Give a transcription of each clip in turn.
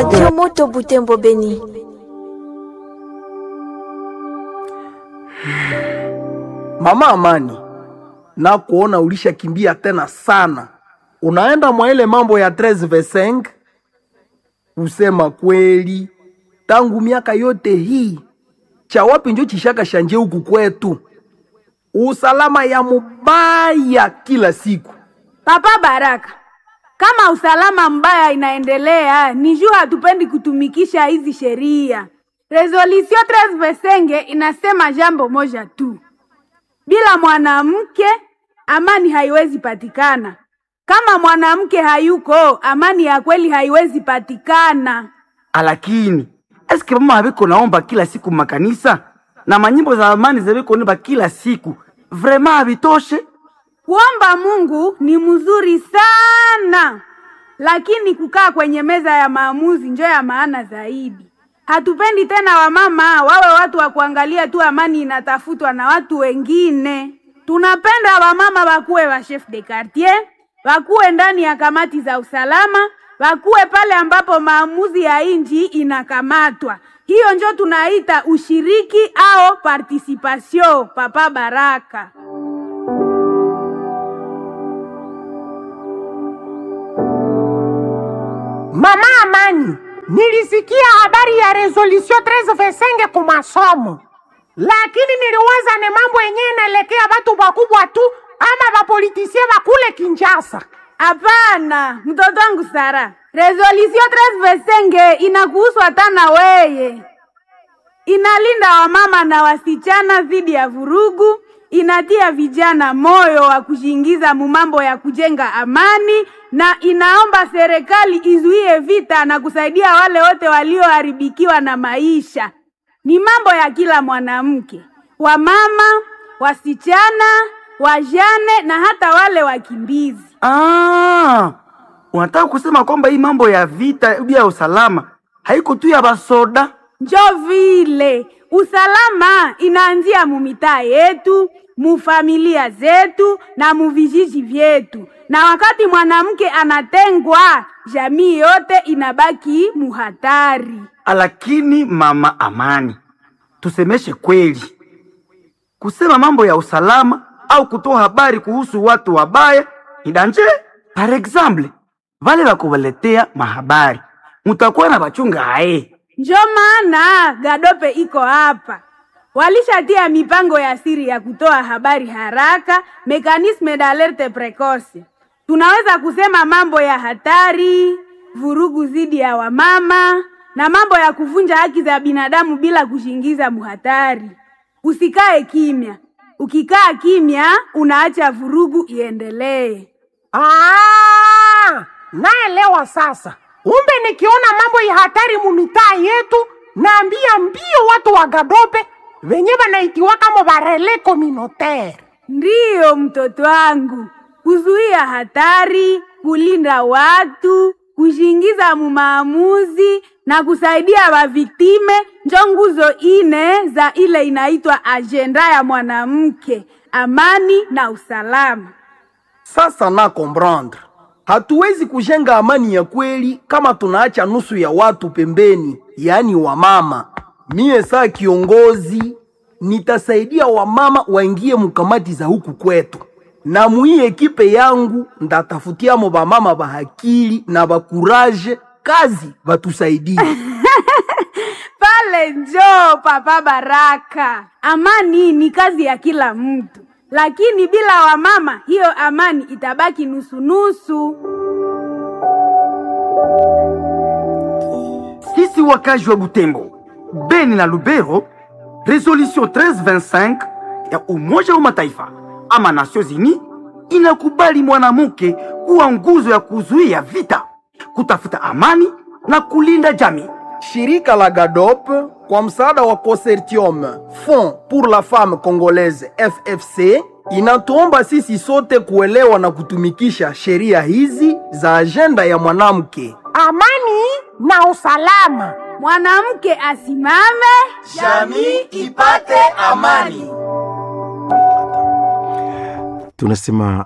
Radio Moto Butembo Beni. Mama Amani, na kuona ulishakimbia tena sana, unaenda mwa ile mambo ya 13 verse Usema kweli, tangu miaka yote hii cha wapi njo chishaka shanje huku kwetu, usalama ya mubaya kila siku. Papa Baraka, kama usalama mbaya inaendelea, ni juu hatupendi kutumikisha hizi sheria. Resolution 13 Vesenge inasema jambo moja tu, bila mwanamke amani haiwezi patikana. Kama mwanamke hayuko, amani ya kweli haiwezi patikana. Alakini eske mama habiko naomba kila siku makanisa na manyimbo za amani zabiko nimba kila siku vrema habitoshe? Kuomba Mungu ni mzuri sana, lakini kukaa kwenye meza ya maamuzi njo ya maana zaidi. Hatupendi tena wamama wawe watu wa kuangalia tu amani inatafutwa na watu wengine. Tunapenda wamama wakuwe wa chef de quartier, wakuwe ndani ya kamati za usalama, wakuwe pale ambapo maamuzi ya inji inakamatwa. Hiyo njo tunaita ushiriki au participation. Papa Baraka. Mama Amani, nilisikia habari ya resolution 13 Vesenge ku masomo, lakini niliwaza ni mambo yenyewe inaelekea watu wakubwa tu ama wapolitisie wakule Kinshasa. Hapana, mtoto wangu Sara, resolution 13 Vesenge inakuhusu hata na weye. Inalinda wamama na wasichana dhidi ya vurugu, inatia vijana moyo wa kujiingiza mumambo ya kujenga amani, na inaomba serikali izuie vita na kusaidia wale wote walioharibikiwa na maisha. Ni mambo ya kila mwanamke, wamama, wasichana, wajane na hata wale wakimbizi. Ah, unataka kusema kwamba hii mambo ya vita ya usalama haiko tu ya basoda? Njo vile usalama inaanzia mumitaa yetu, mufamilia zetu na muvijiji vyetu, na wakati mwanamke anatengwa, jamii yote inabaki muhatari. Lakini mama Amani, tusemeshe kweli, kusema mambo ya usalama au kutoa habari kuhusu watu wabaya ni danje. Par exemple, vale bakubaletea mahabari mutakuwa na bachunga haye Njo maana Gadope iko hapa, walishatia mipango ya siri ya kutoa habari haraka, mekanisme d'alerte precoce. Tunaweza kusema mambo ya hatari, vurugu dhidi ya wamama na mambo ya kuvunja haki za binadamu bila kushingiza muhatari. Usikae kimya, ukikaa kimya unaacha vurugu iendelee. Ah, naelewa sasa. Umbe nikiona mambo ya hatari mumitaa yetu, naambia mbio watu wa Gadope wenye wanaitiwa kama barele communautaire. Ndiyo mtoto wangu, kuzuia hatari, kulinda watu, kushingiza mumaamuzi na kusaidia waviktime njo nguzo ine za ile inaitwa ajenda ya mwanamke, amani na usalama. Sasa na comprendre, hatuwezi kujenga amani ya kweli kama tunaacha nusu ya watu pembeni, yaani wamama. Mie saa kiongozi nitasaidia wamama waingie mukamati za huku kwetu, na muii ekipe yangu ndatafutiamo bamama bahakili na bakuraje kazi batusaidie. Pale njo Papa Baraka. Amani ni kazi ya kila mtu, lakini bila wamama hiyo amani itabaki nusu-nusu. Sisi wakazi wa Butembo, Beni na Lubero, resolution 1325 ya Umoja wa Mataifa ama Nations Unies inakubali mwanamke kuwa nguzo ya kuzuia vita, kutafuta amani na kulinda jamii. Shirika la GADOP kwa msaada wa Consortium Fond pour la Femme Congolaise FFC inatuomba sisi sote kuelewa na kutumikisha sheria hizi za ajenda ya mwanamke. Amani na usalama. Mwanamke asimame, jamii ipate amani. Tunasema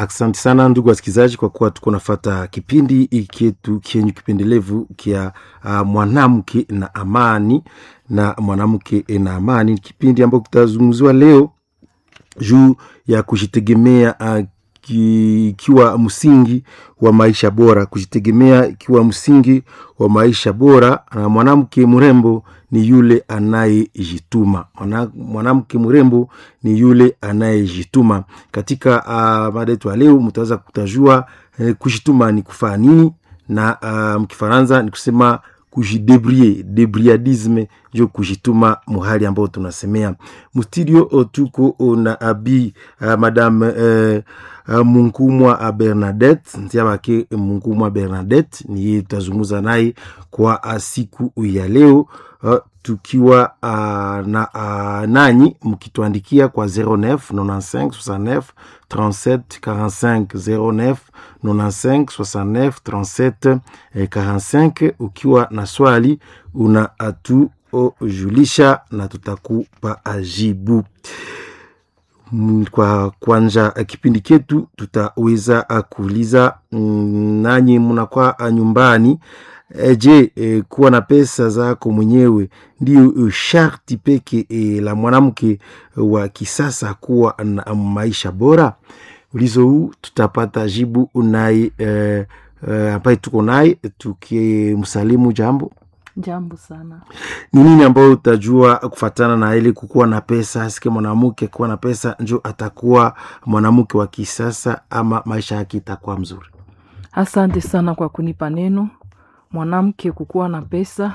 Asante sana ndugu wasikilizaji, kwa kuwa tuko nafata kipindi ikietu kienyu kipendelevu kia uh, mwanamke na amani na mwanamke na amani, kipindi ambacho kitazungumziwa leo juu ya kujitegemea uh, ikiwa msingi wa maisha bora, kujitegemea ikiwa msingi wa maisha bora. Na mwanamke mrembo ni yule anayejituma. Mwana- Mwanamke mrembo ni yule anayejituma. Katika uh, mada yetu ya leo mtaweza kutajua eh, kujituma ni kufanya nini, na uh, mkifaransa ni kusema kujidebrie debriadisme njo kujituma muhali ambao tunasemea mustudio o tuko o na abi uh, madame uh, uh, munkumwa uh, bernadette ntiabake munkumwa bernadette niye tutazungumza naye kwa uh, siku ya leo uh, tukiwa uh, na uh, nanyi mkituandikia kwa 09 95 69 37 45 09 95 69 37 eh, 45 ukiwa na swali una atujulisha na tutakupa ajibu Mm, kwa kwanza eh, kipindi ketu tutaweza ah, kuuliza mm, nanyi mnakuwa ah, nyumbani e, je e, kuwa na pesa zako mwenyewe ndio eh, sharti peke e, la mwanamke wa kisasa kuwa na maisha bora ulizo huu tutapata jibu naye e, e, ambaye tuko naye tukimsalimu jambo Jambo sana. ni nini ambayo utajua kufatana na ile kukuwa na pesa sike mwanamke kuwa na pesa njo atakuwa mwanamke wa kisasa ama maisha yake itakuwa mzuri Asante sana kwa kunipa neno. Mwanamke kukuwa na pesa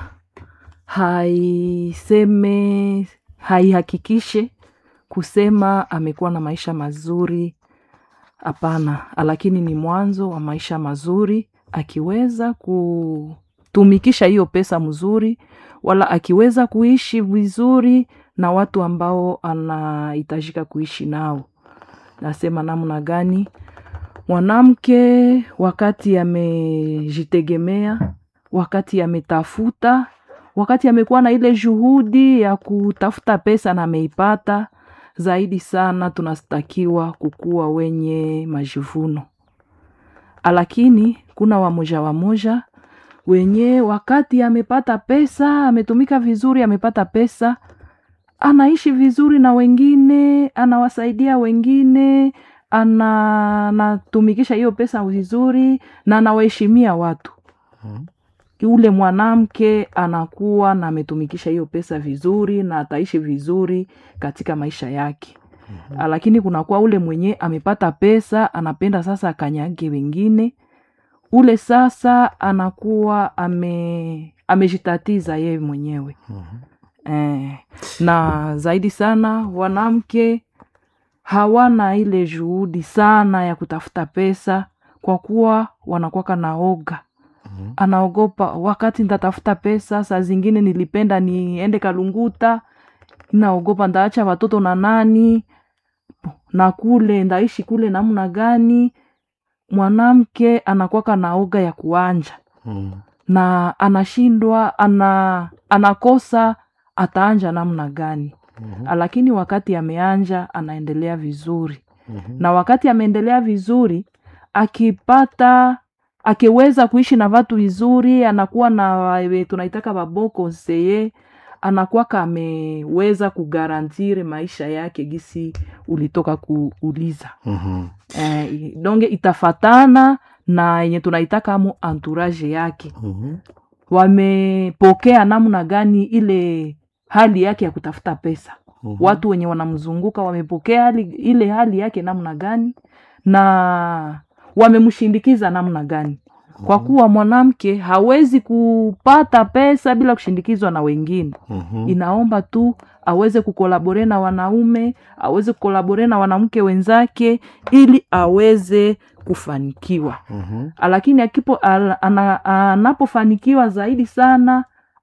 haiseme, haihakikishe kusema amekuwa na maisha mazuri. Hapana, lakini ni mwanzo wa maisha mazuri akiweza kutumikisha hiyo pesa mzuri, wala akiweza kuishi vizuri na watu ambao anahitajika kuishi nao. Nasema namna gani? Mwanamke wakati amejitegemea, wakati ametafuta, wakati amekuwa na ile juhudi ya kutafuta pesa na ameipata, zaidi sana tunastakiwa kukuwa wenye majivuno. Lakini kuna wamoja wamoja wenye wakati amepata pesa, ametumika vizuri, amepata pesa, anaishi vizuri na wengine, anawasaidia wengine, ana anatumikisha hiyo pesa vizuri na anawaheshimia watu. Yule mwanamke anakuwa na ametumikisha hiyo pesa vizuri na ataishi vizuri katika maisha yake. Lakini kunakuwa ule mwenye amepata pesa, anapenda sasa akanyage wengine, ule sasa anakuwa ame amejitatiza yeye mwenyewe. Eh, na zaidi sana wanamke hawana ile juhudi sana ya kutafuta pesa kwa kuwa wanakuwaka na oga anaogopa wakati nitatafuta pesa saa zingine nilipenda niende kalunguta naogopa ndaacha watoto na nani na kule ndaishi kule namna gani mwanamke anakuwaka na oga ya kuanja mm. na anashindwa ana anakosa ataanja namna gani Mhm. lakini wakati ameanja anaendelea vizuri Mhm. na wakati ameendelea vizuri akipata akiweza kuishi na watu vizuri anakuwa na wa- tunaitaka baboko seye anakuwaka ameweza kugarantire maisha yake gisi ulitoka kuuliza Mhm. eh, donge itafatana na yenye tunaitaka amo entourage yake Mhm. wamepokea namna gani ile hali yake ya kutafuta pesa Mhm. watu wenye wanamzunguka wamepokea hali, ile hali yake namna gani na wamemshindikiza namna gani kwa kuwa mwanamke hawezi kupata pesa bila kushindikizwa na wengine Mhm. inaomba tu aweze kukolabore na wanaume aweze kukolabore na wanamke wenzake ili aweze kufanikiwa Mhm. lakini akipo al- ana- anapofanikiwa zaidi sana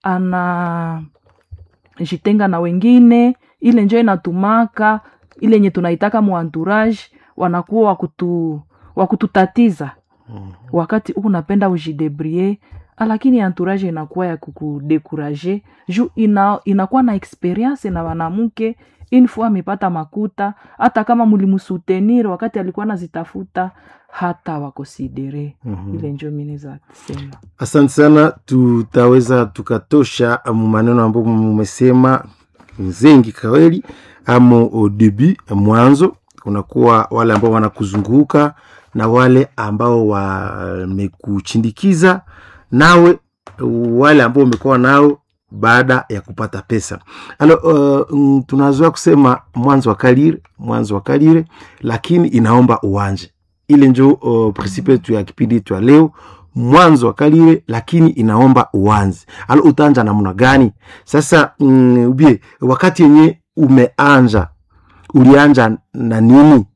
anajitenga na wengine ile njo inatumaka ile yenye tunaitaka muantourage wanakuwa wakutu, wakututatiza Mhm. wakati huu unapenda ujidebrie lakini entourage inakuwa ya kukudekuraje juu ina, inakuwa na experience na wanamke info amepata makuta hata kama mulimusutenir wakati alikuwa anazitafuta hata wakonsidere Mhm. ile njo mineza sema asante sana tutaweza tukatosha mu maneno ambayo mumesema zengi kaweli amo au debut mwanzo kunakuwa wale ambao wanakuzunguka na wale ambao wamekuchindikiza nawe wale ambao umekuwa nao baada ya kupata pesa alo uh, mm, tunazoea kusema mwanzo wa kalire mwanzo wa kalire lakini inaomba uwanje ile njo uh, prinsipe yetu ya kipindi yetu ya leo mwanzo wa kalire lakini inaomba uanze alo utaanja namna gani sasa mm, ubie wakati yenye umeanja ulianja na nini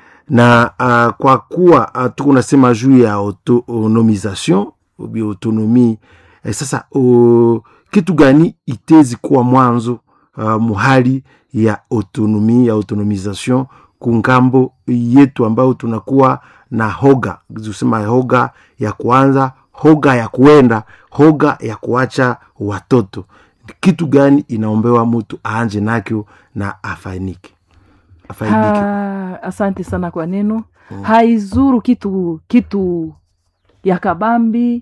na uh, kwa kuwa uh, tuko nasema juu ya autonomisation ubi autonomie eh, sasa uh, kitu gani itezi kuwa mwanzo uh, muhali ya autonomi ya autonomisation kungambo yetu ambayo tunakuwa na hoga tusema hoga ya kuanza hoga ya kuenda hoga ya kuacha watoto kitu gani inaombewa mtu aanje nakyo na afainike afaidike ha, asante sana kwa neno haizuru kitu kitu ya kabambi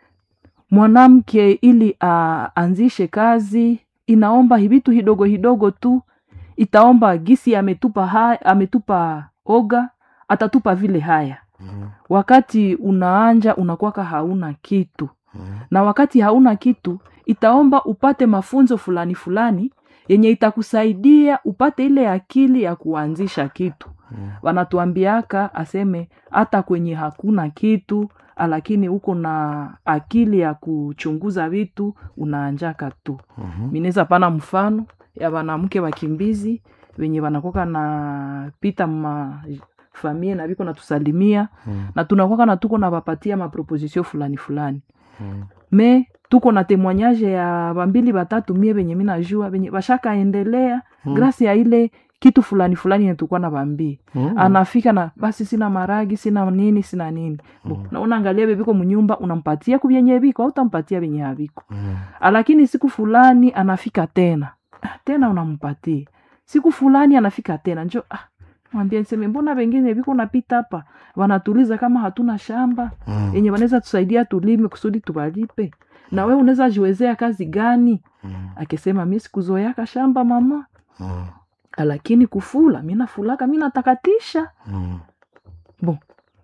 mwanamke ili aanzishe kazi inaomba vitu hidogo hidogo tu itaomba gisi ametupa ha, ametupa oga atatupa vile haya wakati unaanja unakwaka hauna kitu na wakati hauna kitu itaomba upate mafunzo fulani fulani yenye itakusaidia upate ile akili ya kuanzisha kitu wanatuambiaka aseme hata kwenye hakuna kitu lakini uko na akili ya kuchunguza vitu unaanjaka tu Mhm. mineza pana mfano ya wanamke wakimbizi wenye wanakoka na pita ma famie na viko natusalimia Mhm. na tunakwaka na tuko na wapatia maproposition fulani fulani Mhm. me tuko na temwanyaje ya bambili batatu mie benye minajua benye bashakaendelea Mm. grasi ya ile kitu fulani fulani yenye tulikuwa na bambii Mhm. anafika na basi sina maragi sina nini sina nini Bo, na unaangalia bebiko mnyumba unampatia kubyenye biko au utampatia benye habiko Mhm. lakini siku fulani anafika tena Ah, tena unampatia siku fulani anafika tena njo ah, mwambie niseme mbona wengine viko napita hapa wanatuliza kama hatuna shamba Mhm. yenye wanaweza tusaidia tulime kusudi tuwalipe na we unaweza jiwezea kazi gani Mhm. akisema mi sikuzoeaka shamba mama Mhm. lakini kufula mi nafulaka mi natakatisha Mhm. bon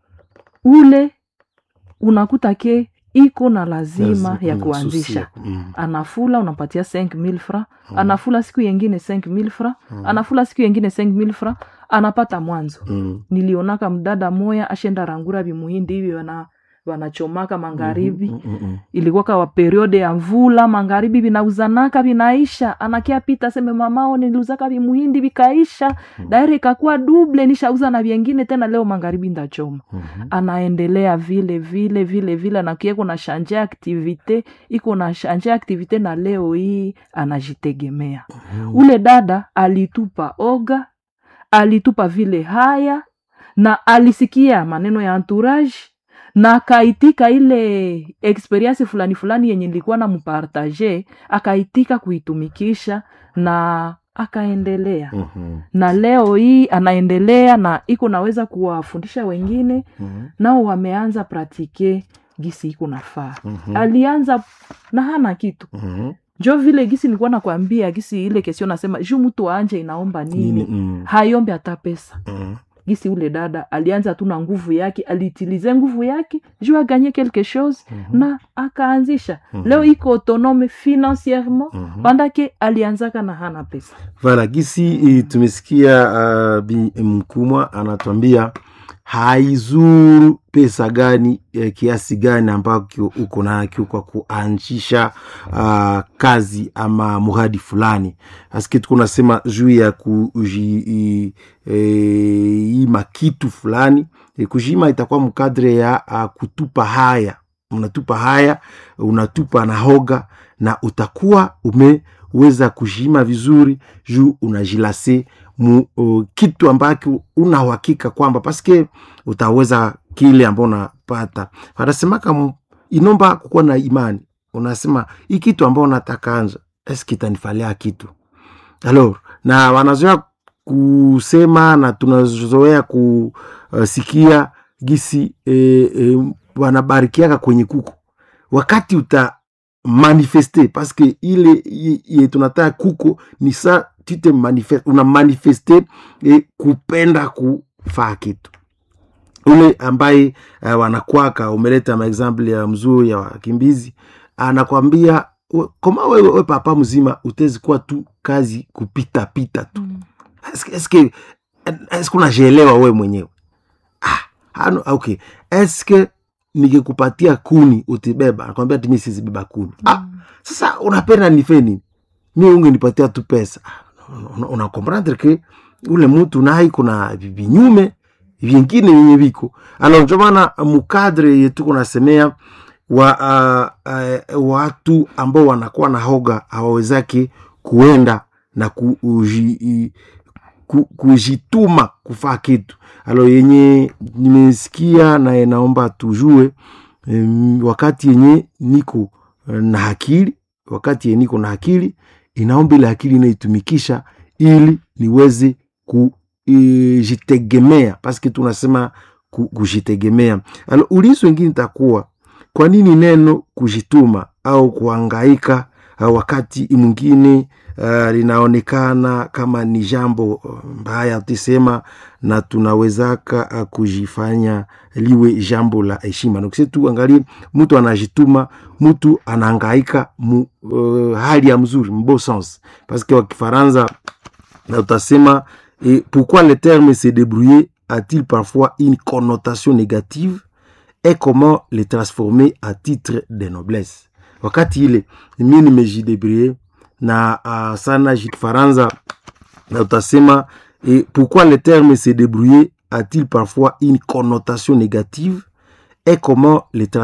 ule unakuta ke iko na lazima Lazima, ya mm, kuanzisha susi ya- mm. anafula unampatia 5000 fra anafula siku yengine 5000 fra anafula siku yengine 5000 fra anapata mwanzo Mm. nilionaka mdada moya ashenda rangura vimuhindi hivi wana wanachomaka magharibi Mm, mm, mm. ilikuwaka wa periode ya mvula magharibi vinauzanaka vinaisha anakia pita seme mamao niliuzaka vimuhindi vikaisha daire ikakuwa duble nishauza na vyengine tena leo magharibi ndachoma Mhm. anaendelea vile vile vile vile anakia iko na shanje aktivite iko na shanje aktivite na leo hii anajitegemea ule dada alitupa oga alitupa vile haya na alisikia maneno ya entourage na akaitika ile experience fulani fulani yenye nilikuwa na mpartage akaitika kuitumikisha na akaendelea Mhm. na leo hii anaendelea na iko naweza kuwafundisha wengine Mhm. nao wameanza pratike gisi iko nafaa Mhm. alianza na hana kitu Mhm. njo vile gisi nilikuwa nakwambia gisi ile kesio nasema juu mtu anje inaomba nini, Nini? Mm. hayombe hata pesa Mhm. gisi ule dada alianza tu na nguvu yake aliitilize nguvu yake juu aganye quelque chose na akaanzisha leo iko autonome financierement Mhm. pandake alianzaka na hana pesa Vala gisi eh, tumesikia uh, bi mkumwa anatuambia haizuru pesa gani eh, kiasi gani ambacho uko nakyo kwa kuanzisha uh, kazi ama muradi fulani aske tuko nasema juu ya kujiima eh, kitu fulani eh, kujiima itakuwa mkadre ya uh, kutupa haya unatupa haya unatupa na hoga na utakuwa umeweza kujiima vizuri juu unajilase mu uh, kitu ambacho una uhakika kwamba paske utaweza kile ambao unapata wanasemaka mu- inomba kukuwa na imani unasema hii kitu ambao nataka anja eske itanifalia kitu alors na wanazoea kusema na tunazoea kusikia gisi e, e, wanabarikiaka kwenye kuku wakati uta manifeste paske ile ye tunataka kuko ni sa tute manifeste, una manifeste e, kupenda kufaa kitu ule ambaye uh, wanakwaka umeleta maexample ya mzuri ya wakimbizi anakwambia we- koma wewe we papa mzima utezi kuwa tu kazi kupita pita tu Mm. eske eske eske unajielewa wewe mwenyewe ah, hano, okay eske nikikupatia kuni utibeba nakwambia timi sizibeba kuni ah, sasa unapenda nife nini mi ungenipatia tu pesa una, una comprendre ke ule mtu naye kuna vi- vinyume vingine vyenye viko alors ndio maana mukadre yetu kunasemea wa uh, uh, watu ambao wanakuwa na hoga hawawezake kuenda na ku, uji, i- ku, kujituma kufaa kitu alo yenye nimesikia na inaomba tujue um, wakati yenye niko eh, na akili wakati yenye niko na akili inaomba ile akili inaitumikisha ili niweze kujitegemea paske tunasema ku- kujitegemea alo ulizo wengine itakuwa kwa nini neno kujituma au kuangaika uh, wakati mwingine uh, linaonekana kama ni jambo uh, mbaya tusema na tunawezaka uh, kujifanya liwe jambo la heshima nakuse tu angalie mtu anajituma mtu anaangaika mu uh, hali ya mzuri mbo sens paske wa kifaransa na utasema et pourquoi le terme se débrouiller a-t-il parfois une connotation négative et comment le transformer à titre de noblesse wakati ile mi nimejidebrie na uh, sana jifaransa na utasema et pourquoi le terme se débrouiller a-t-il parfois une connotation négative et comment le